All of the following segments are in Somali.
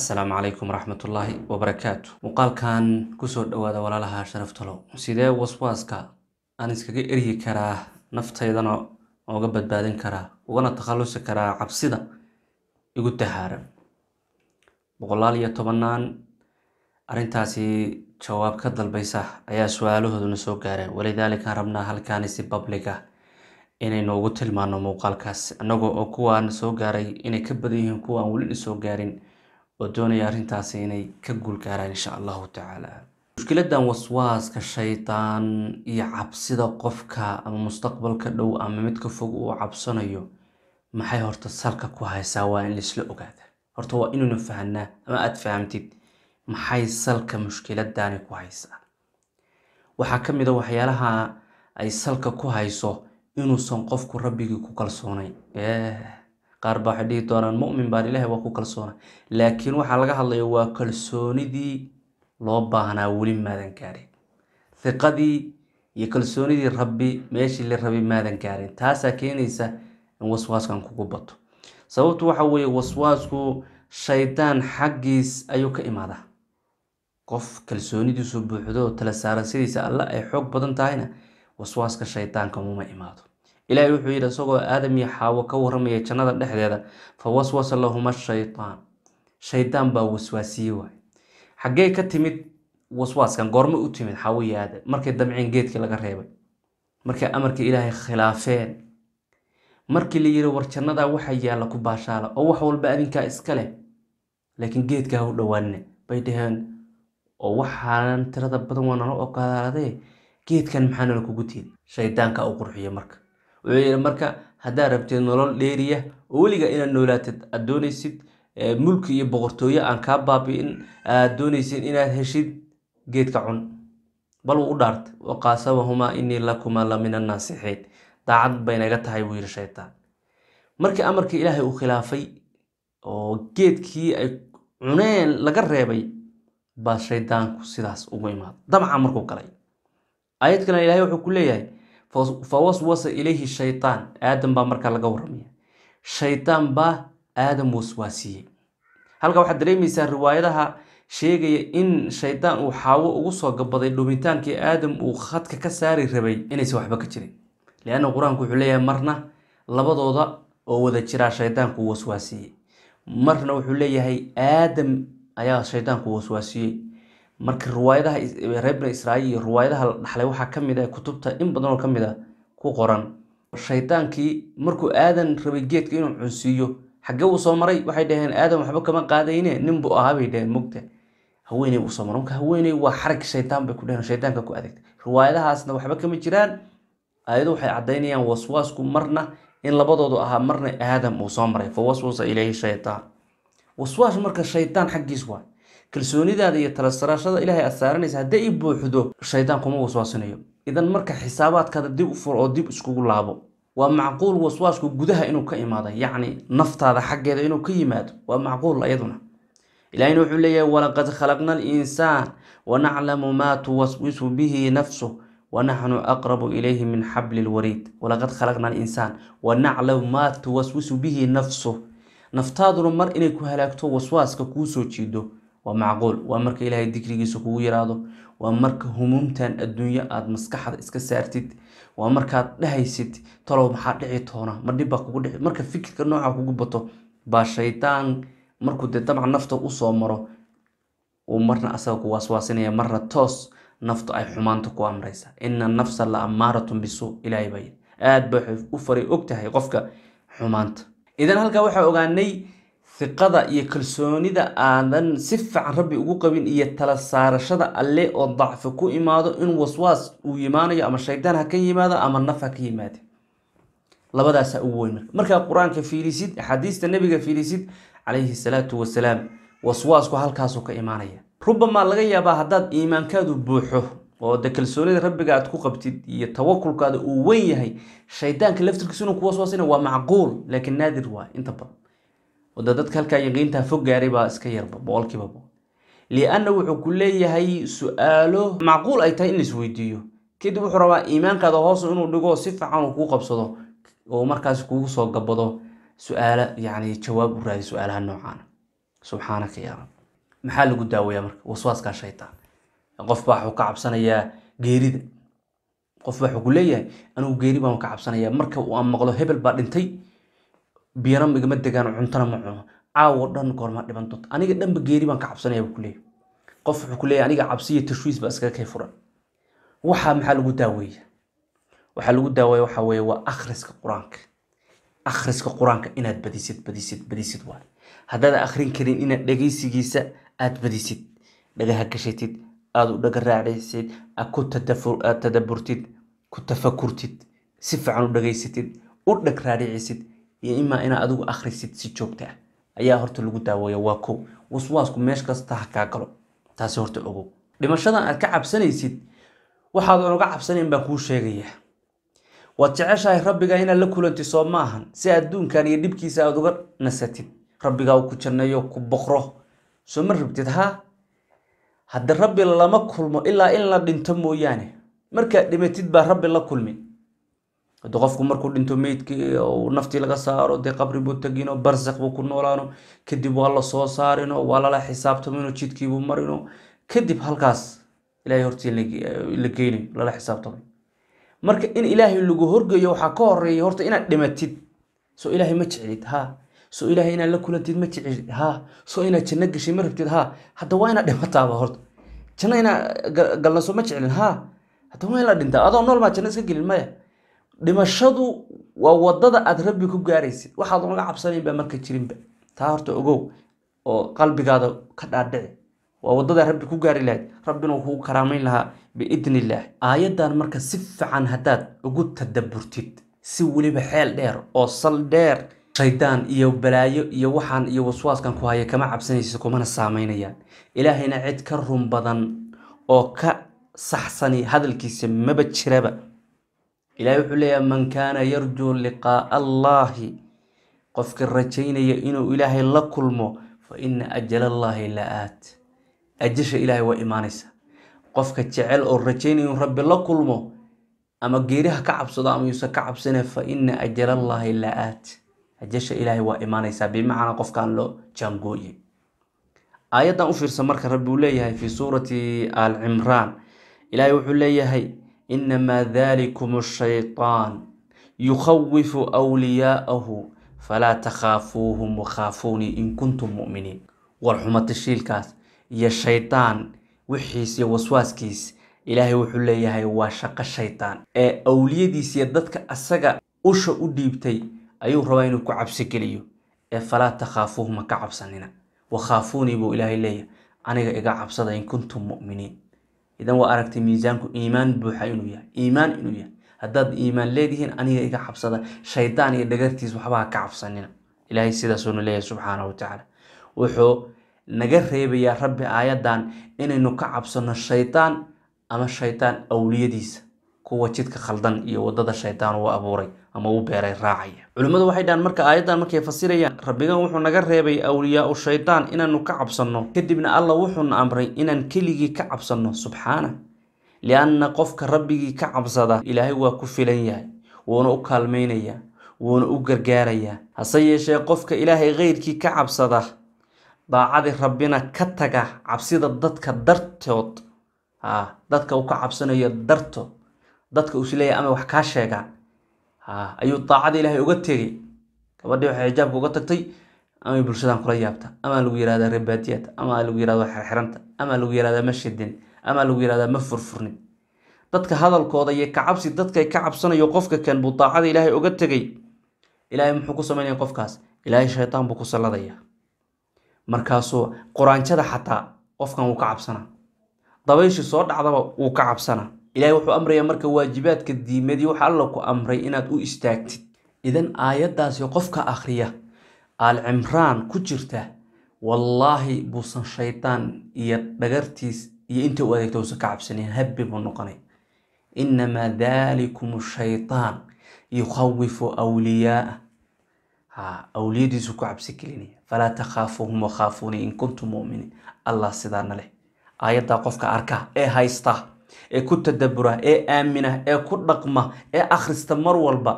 assalaamu calaykum waraxmatullaahi wabarakaatu muuqaalkan kusoo dhawaada walaalaha sharaftalo sidee waswaaska aan iskaga eryi karaa naftaydana ooga badbaadin karaa ugana takhalusi karaa cabsida igu tahaaran boqolaal iyo tobanaan arrintaasi jawaab ka dalbaysa ayaa su-aalahooduna soo gaareen walidaalika rabnaa halkaani si babliga inaynu ugu tilmaano muuqaalkaas annagoo oo kuwaan soo gaaray inay ka badan yihiin kuwa aan weli soo gaarin oo doonaya arrintaasi inay ka guul gaaraan insha allahu tacaala mushkiladan waswaaska shaydaan iyo cabsida qofka ama mustaqbalka dhow ama midka fog uu cabsanayo maxay horta salka ku haysaa waa in laisla ogaada horta waa inaynu fahanaa ama aada fahamtid maxay salka mushkiladani ku haysaa waxaa ka mid a waxyaalaha ay salka ku hayso inuusan qofku rabbigii ku kalsoonayn qaar baa waxay dhihi doonaan mumin baan ilaahay waa ku kalsoona laakiin waxaa laga hadlaya waa kalsoonidii loo baahnaa weli maadan gaarin hiqadii iyo kalsoonidii rabbi meeshii la rabay maadan gaarin taasaa keenaysa in waswaaskan kugu bato sababtu waxa weeye waswaasku shaydaan xaggiis ayuu ka imaadaa qof kalsoonidiisu buuxdo tala saarashadiisa alle ay xoog badan tahayna waswaaska shaydaanka muma imaado ilaahay wuxuu yidhi isagoo aadam iyo xaawo ka waramaya jannada dhexdeeda fa waswasa lahuma shaytaan shaydaan baa waswaasiye waay xaggee ka timid waswaaskan goorma u timid xaawo iyo aadam markay damceen geedkii laga reebay markay amarkii ilaahay khilaafeen markii la yiri war jannadaa waxa yaalla ku baashaala oo wax walba adinkaa iska leh laakiin geedkaa u dhowaanne bay dhaheen oo waxaanan tirada badan waa nala ogolaadee geedkan maxaa nala kugu tiidi shaydaanka u qurxiya marka wuxuu yidhi marka haddaad rabtid nolol dheeriya oo weliga inaad noolaatid aad doonaysid mulki iyo boqortooyo aan kaa baabi'in aad doonaysid inaad heshid geedka cun bal wuu u dhaartay waqaasabahumaa inii lakumaa la min annaasixiin daacad bay naga tahay buu yidhi shaytaan markii amarkii ilaahay uu khilaafay oo geedkii ay cuneen laga reebay baa shaydaanku sidaas ugu imaada damca markuu galay aayad kalena ilahay wuxuu ku leeyahay fa waswasa ilayhi shaytaan aadam baa markaa laga waramaya shaydaan baa aadam waswaasiyey halka waxaad dareemaysaa riwaayadaha sheegaya in shaydaan uu xaawo ugu soo gabaday dhumitaankii aadam uu khadka ka saari rabay inaysan waxba ka jirin lianna qur-aanku wuxuu leeyahay marna labadooda oo wada jiraa shaydaanku waswaasiyey marna wuxuu leeyahay aadam ayaa shaydaanku waswaasiyey marka riwaayadaha reer bani israaiil iyo riwaayadaha la dhaxlay waxaa ka mid ah kutubta in badan oo ka mid a ku qoran shaydaankii markuu aadan rabay geedka inuu cunsiiyo xaggee uu soo maray waxay dhaheen aadan waxba kama qaadayne nin buu ahaa bay dhaheen mugta haweeney uu soo maray marka haweeney waa xarag shaydaan bay ku dhaheen shaydaanka ku adeegtay riwaayadahaasna waxba kama jiraan ayadu waxay caddaynayaan waswaasku marna in labadoodu ahaa marna aadam uu soo maray fa waswasa ilayhi shaytaan waswaas marka shaydaan xaggiis waay kalsoonidaada iyo tala saraashada ilaahay aad saaranaysa hadday i buuxdo shaydaan kuma waswaasinayo idan marka xisaabaadkaada dib u fur oo dib iskugu laabo waa macquul waswaasku gudaha inuu ka imaado yacni naftaada xaggeeda inuu ka yimaado waa macquul ayaduna ilahina wuxuu leeyahay walaqad khalaqna alinsaan wanaclamu maa tuwaswisu bihi nafsuh wanaxnu aqrabu ilayhi min xabli lwariid walaqad khalaqna alinsaan wanaclamu maa tuwaswisu bihi nafsuh naftaaduna mar inay ku halaagto waswaaska kuu soo jiido waa macquul waa marka ilaahay dikrigiisa kugu yiraahdo waa marka humuumtan adduunyo aada maskaxda iska saartid waa markaad dhahaysid talow maxaa dhici toona ma dhib baa kugu dhici marka fikirka nooca kugu bato baa shaydaan markuu dee dabcan nafta usoo maro uu marna asaga ku waaswaasinaya marna toos naftu ay xumaanta ku amraysa ina nafsa la ammaaratun bisuu ilaahay baa aada ba waxay u faray og tahay qofka xumaanta idan halkaa waxaa ogaanay hiqada iyo kalsoonida aadan si fiican rabbi ugu qabin iyo tala saarashada alle oo dacfi ku imaado in waswaas uu yimaanayo ama shaydaan ha ka yimaado ama naf ha ka yimaade labadaasaa ugu weyn marka markaa qur-aanka fiirisid axaadiista nabiga fiirisid calayhi salaatu wasalaam waswaasku halkaasuu ka imaanaya rubamaa laga yaabaa haddaad iimaankaadu buuxo oo de kalsoonida rabbiga aad ku qabtid iyo tawakulkaada uu weyn yahay shaydaanka laftirkiisa inuu ku waswaasina waa macquul laakiin naadir waay inta badan wada dadka halkaa yaqiintaa fog gaaray baa iska yarba boqolkiiba boqol lianna wuxuu ku leeyahay su-aalo macquul ay tahay in laisweydiiyo kadib wuxuu rabaa iimaankaada hoos inuu dhigo si fiican uu kuu qabsado oo markaas kugu soo gabado su-aalo yacni jawaab u raadi su-aalaha noocaana subxaanaka yaa rab maxaa lagu daaweeyaa marka waswaaskaa shaytaan qof baa wuxuu ka cabsanayaa geerida qof baa wuxuu ku leeyahay anigu geeri baan ka cabsanayaa marka aan maqlo hebel baa dhintay biyana igama degaan cuntana ma cuno caawo dhan goorma dhiban doonta aniga dhanba geeri baan ka cabsanaya buu kuleeyahay qof wuxuu ku leeyahay aniga cabsi iyo tashwiis baa iskaga kay furan waxaa maxaa lagu daaweeya waxaa lagu daaweeya waxaa weeye waa akhriska qur-aanka akhriska qur-aanka inaad badisid badisid badisid waay haddaad akhrin karin inaad dhegeysigiisa aad badisid dhagaha gashatid aada u dhaga raacaysid aad ku tadafu- aad tadaburtid ku tafakurtid si fiican u dhageysatid u dhag raadhicisid iyo imaa inaad adigu akhrisid si joogta ah ayaa horta lagu daaweeya waa kow waswaasku meesh kasta ha kaa galo taasi horta ogow dhimashadan aad ka cabsanaysid waxaadan uga cabsanayn baan kuu sheegayaa waad jeceshahay rabbiga inaad la kulantid soo ma ahan si adduunkan iyo dhibkiisa aad uga nasatid rabbigaa uu ku janneeyo ku boqro soo ma rabtid haa hadda rabbi lama kulmo ilaa in la dhinto mooyaane markaad dhimatid baa rabbi la kulmi hadda qofku markuu dhinto meydkii oo naftii laga saaro dee qabri buu tegino barsakh buu ku noolaano kadib waa la soo saarino waa lala xisaabtamino jidkiibuu marino kadib halkaas ilaahay hortii la geynayo lala xisaabtamay marka in ilaahay lagu horgeeyo waxaa ka horeeya horta inaad dhimatid soo ilaahay ma jeclid haa soo ilaahay inaad la kulantid ma jeclid haa soo inaad janno gashay ma rabtid haa hadda waa inaad dhimataaba horta janno inaad galna soo ma jeclin haa hadda waa in la dhintaa adoo nool maa janno iska gelin maya dhimashadu waa wadada aad rabbi ku gaaraysid waxaad unaga cabsanayn baa marka jirinba taa horta ogow oo qalbigaada ka dhaadhici waa wadada rabbi ku gaari lahayd rabbina wuu kugu karaamayn lahaa biidn illaah aayaddan marka si fiican haddaad ugu tadaburtid si weliba xeel dheer oo sal dheer shaydaan iyo balaayo iyo waxaan iyo waswaaskan ku haya kama cabsanaysid kumana saameynayaan ilaahayna cid ka run badan oo ka saxsani hadalkiisa maba jiraba ilahay wuxuu leeyahay man kaana yarjuu liqaa'a allaahi qofka rajaynaya inuu ilaahay la kulmo fa ina ajala allaahi la aat ajasha ilaahay waa imaanaysa qofka jecel oo rajaynaya inuu rabbi la kulmo ama geeriha ka cabsado ama yuusan ka cabsane fa ina ajala allaahi la aat ajasha ilaahay waa imaanaysaa bimacnaa qofkaan loo jaangooye aayaddan u fiirsa marka rabbi uu leeyahay fi suurati al cimraan ilaahay wuxuu leeyahay inamaa dalikum ashaytaan yukhawifu wliyaa'ahu falaa takhaafuuhum wakhaafuunii in kuntum mu'miniin war xuma tashiilkaas iyo shaydaan wixiis iyo waswaaskiis ilaahay wuxuu leeyahay waa shaqo shaydaan ee awliyadiis iyo dadka asaga usha u dhiibtay ayuu rabaa inuu ku cabsi geliyo ee falaa takhaafuuhum ha ka cabsanina wakhaafuunii buu ilaahay leeyahay aniga iga cabsada in kuntum mu'miniin idan waa aragtay miisaanku iimaan buuxa inuu yahay iimaan inuu yahay haddaad iimaan leedihiin aniga iga cabsada shaydaan iyo dhagartiis waxba ha ka cabsanina ilaahay sidaasuuna leeyahay subxaana wa tacaala wuxuu naga reebayaa rabbi aayaddan inaynu ka cabsano shaydaan ama shaydaan awliyadiisa kuwa jidka khaldan iyo wadada shaydaan uu abuuray ama u beeray raacaya culimmadu waxay dhahaan marka aayaddan markay fasirayaan rabbigan wuxuu naga reebay awliyaau shaydaan inaanu ka cabsanno kadibna alla wuxuuna amray inaan keligii ka cabsanno subxaana lianna qofka rabbigii ka cabsada ilaahay waa ku filan yahay wuuna u kaalmaynayaa wuuna u gargaarayaa hase yeeshee qofka ilaahay keyrkii ka cabsada daacadii rabbina ka taga cabsida dadka dartood ha dadka uu ka cabsanayo dartood dadka uu isleeyahay ama wax kaa sheegaan ha ayuu daacada ilaahay uga tegay gabadhii waxay xijaabka uga tagtay amay bulshadan kula yaabta ama lagu yihahdaa rebaadiyata ama lagu yihahda xirxiranta ama lagu yihahdaa ma shidin ama lagu yihahdaa ma furfurnin dadka hadalkooda iyo kacabsi dadkay ka cabsanayo qofka kan buu daacada ilaahay uga tegay ilaahay muxuu ku samaynaya qofkaas ilaahay shaytaan buu ku salladaya markaasuu quraanjada xataa qofkan wuu ka cabsanaa dabayshii soo dhacdaba wuu ka cabsanaa ilaahay wuxuu amrayaa marka waajibaadka diimadii waxa alla ku amray inaad u istaagtid idan aayaddaasi qofka akhriya aal cimraan ku jirta wallaahi buusan shaydaan iyo dhagartiis iyo inta u adeegta uusan ka cabsanayn habbi buu noqonay inamaa dalikum shaytaan yukhawifu awliyaaa ha awliyadiisu ku cabsi gelinaya falaa takhaafuuhum wakhaafuunii in kuntum mu'miniin allah sidaana leh aayaddaa qofka arka ee haysta ee ku tadabura ee aamina ee ku dhaqma ee akhrista mar walba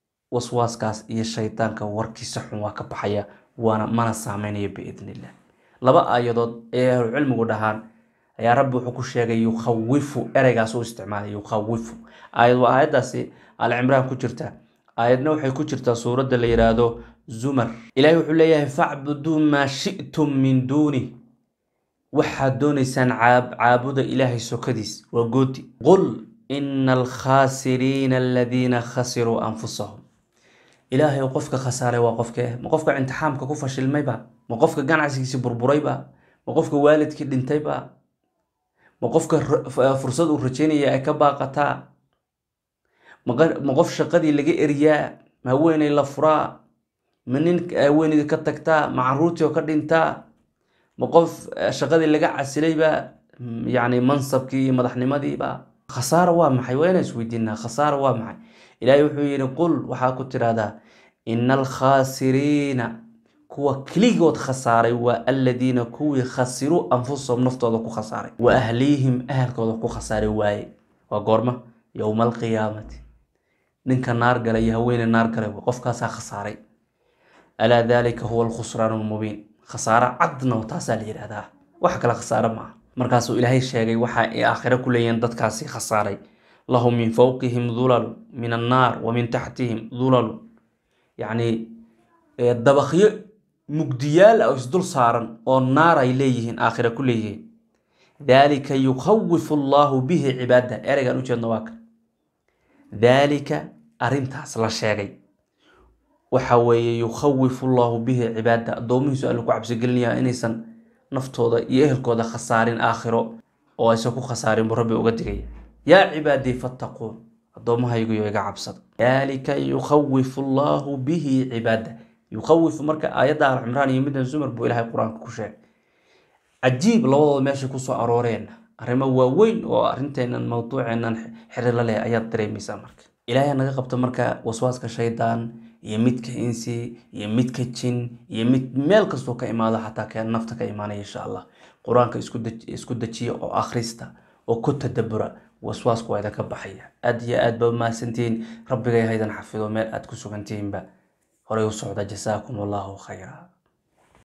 waswaaskaas iyo shaydaanka warkiisa xun waa ka baxaya waana mana saameynaya biidn illah laba aayadood ayay ahlucilmigu dhahaan ayaa rabbi wuxuu ku sheegay yukhawifu ereygaas u isticmaalay yukhawifu aayad waa aayaddaasi alcimraan ku jirta aayadna waxay ku jirtaa suuradda la yidhaahdo zumar ilahi wuxuu leeyahay facbuduu maa shi'tum min duuni waxaad doonaysaan caabuda ilaahay sokadiis waa goodi qul ina alkhaasiriina aladiina khasiruu anfusahum ilaahay qofka khasaaray waa qofkee ma qofka imtixaamka ku fashilmayba ma qofka ganacsigiisi burburayba ma qofka waalidkii dhintayba ma qofka fursad uu rajeynaya ay ka baaqataa ma qof shaqadii laga eriyaa ma haweeney la furaa ma nin haweeneydii ka tagtaa ma caruurtii oo ka dhintaa ma qof shaqadii laga casilayba yacni mansabkii iyo madaxnimadiiba khasaara waa maxay waa inaan isweydiinaa khasaara waa maxay ilaahay wuxuu yidhi qul waxaa ku tidhahdaa ina alkhaasiriina kuwa keligood khasaaray waa aladiina kuwii khasiruu anfusahum naftooda ku khasaaray wa ahliihim ahalkooda ku khasaaray waaye waa goorma yowma alqiyaamati ninka naar galay iyo haweene naar galay qofkaasaa khasaaray alaa dalika huwa alkhusraan lmubiin khasaaro cadna taasaa la yidhahdaa wax kale khasaare maaha markaasuu ilaahay sheegay waxa ay aakhiro ku leeyihiin dadkaasi khasaaray lahum min fowqihim dulalu min annaar wa min taxtihim dulalu yacni dabakyo mugdiyaal ah oo isdul saaran oo naar ay leeyihiin aakhira ku leeyihiin daalika yukhawifu allahu bihi cibaada ereygaan ujeedno waa kan daalika arrintaas la sheegay waxa weeye yukhawifu allahu bihi cibaada addoomihiisu alla ku cabsigelinayaa inaysan naftooda iyo ehelkooda khasaarin aakhiro oo aysan ku khasaarin buu rabbi uga digaya yaa cibaadii fattaquun addoommahayguyo iga cabsada daalika yukhawifu allahu bihi cibaada yukhawifu marka aayadda alcimraan iyo middan zumar buu ilaahay qur-aanka ku sheegay cajiib labadooda meeshay kusoo arooreen arrimo waaweyn oo arrinteennan mawduuceennan xirilo leh ayaad dareemaysaa marka ilaahay naga qabta marka waswaaska shaydaan iyo midka insi iyo midka jin iyo mid meel kastoo ka imaado xataa ka nafta ka imaanaya insha allah qur-aanka isku dejiya oo akhrista oo ku tadabura waswaasku waa idinka baxaya aad iyo aad ba mahadsantihiin rabbigay haydan xafido meel aad ku sugantihiinba horay u socda jasaakum allahu khayra